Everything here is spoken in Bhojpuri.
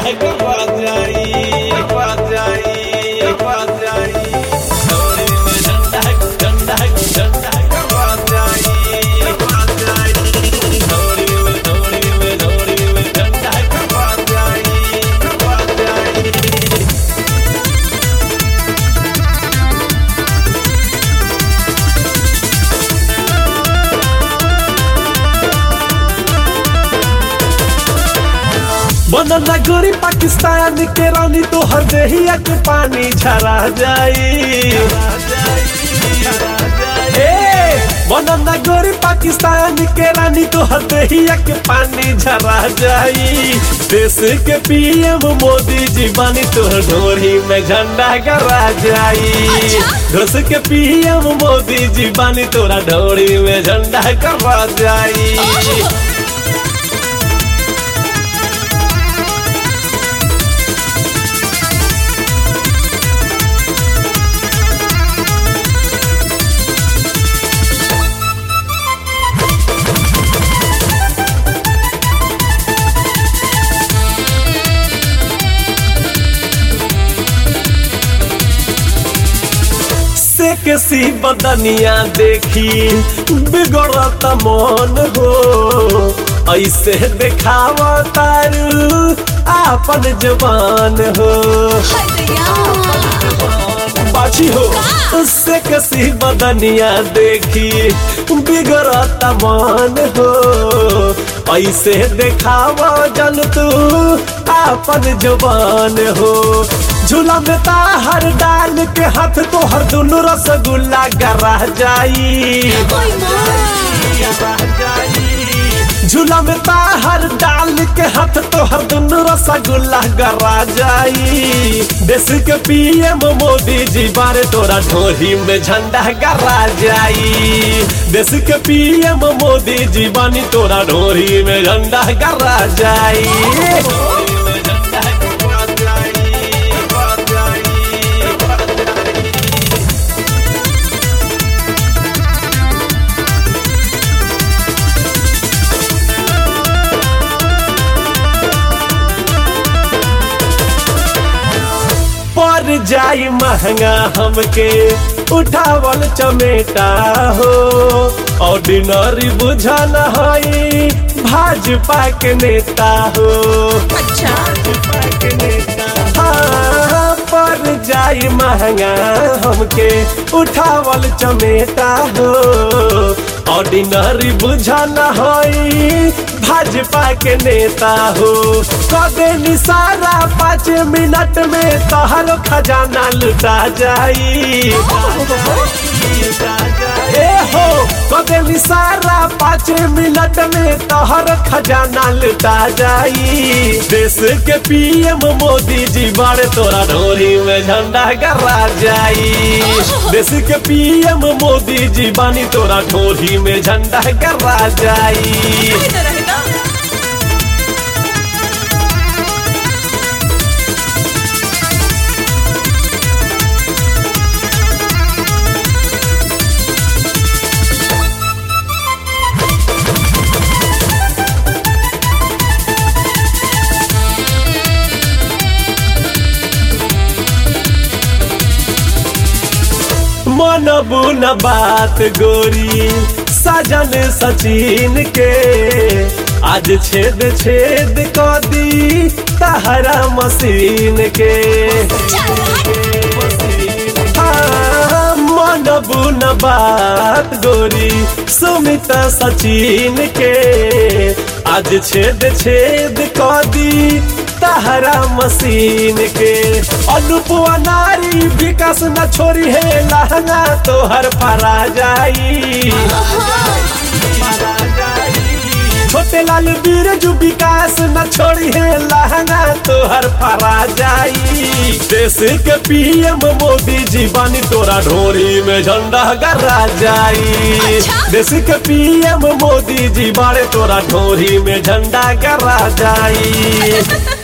कपा जाई कपा जाई कपा जाई डोरी में झंडा झंडा झंडा कपा जाई कपा जाई डोरी में डोरी में डोरी में झंडा कपा जाई कपा जाई बनना गोरी पाकिस्तान के रानी तो हर देहिया के पानी झरा जाई बनना गोरी पाकिस्तान के रानी तो हर देहिया के पानी झरा जाई देश के पीएम मोदी जी बानी तो ढोरी में झंडा गरा जाई देश के पीएम मोदी जी बानी तोरा ढोरी में झंडा गरा जाई से किसी बदनिया देखी बिगड़त मन हो ऐसे देखावा तारू आपन जवान हो बाछी हो उससे किसी बदनिया देखी बिगड़त मन हो ऐसे देखावा जन तू आपन जवान हो झूला में ताहर डाल के हाथ तो हर दुनु रसगुल्ला गरा जाई झूला में ताहर डाल के हाथ तो हर दुनु रसगुल्ला गरा जाई देश के पीएम मोदी जी बारे तोरा ढोरी में झंडा गरा जाई देश के पीएम मोदी जी बानी तोरा ढोरी में झंडा गरा जाई पर जाई महंगा हमके उठावल चमेटा हो ऑर्डिनरी बुझल हई भाजपा के नेता हो भाजपा के नेता हाँ, पर जाई महंगा हमके उठावल चमेटा हो ऑर्डिनरी बुझल हई भाजपा के नेता हो कदे निसारा पाँच मिनट में तहर खजाना लुटा जाई ए हो कदे निसारा पाँच मिनट में तहर खजाना लुटा जाई देश के पीएम मोदी जी बड़े तोरा ढोरी में झंडा गरा जाई देश के पीएम मोदी जी बानी तोरा ढोरी में झंडा गरा जाई मनबू न बात गोरी सजन सचिन के आज छेद छेद क दी तहरा मशीन के हाँ, मनबू न बात गोरी सुमित सचिन के आज छेद छेद क दी तहरा मशीन के अनुपुआ नारी विकास न छोरी है लहंगा तोहर फरा जाई छोटे लाल वीर जो विकास न छोड़ी है लहंगा तोहर फरा जाई देश के पीएम मोदी जी बानी तोरा ढोरी में झंडा गरा जाई देश के पीएम मोदी जी बारे तोरा ढोरी में झंडा गरा जाई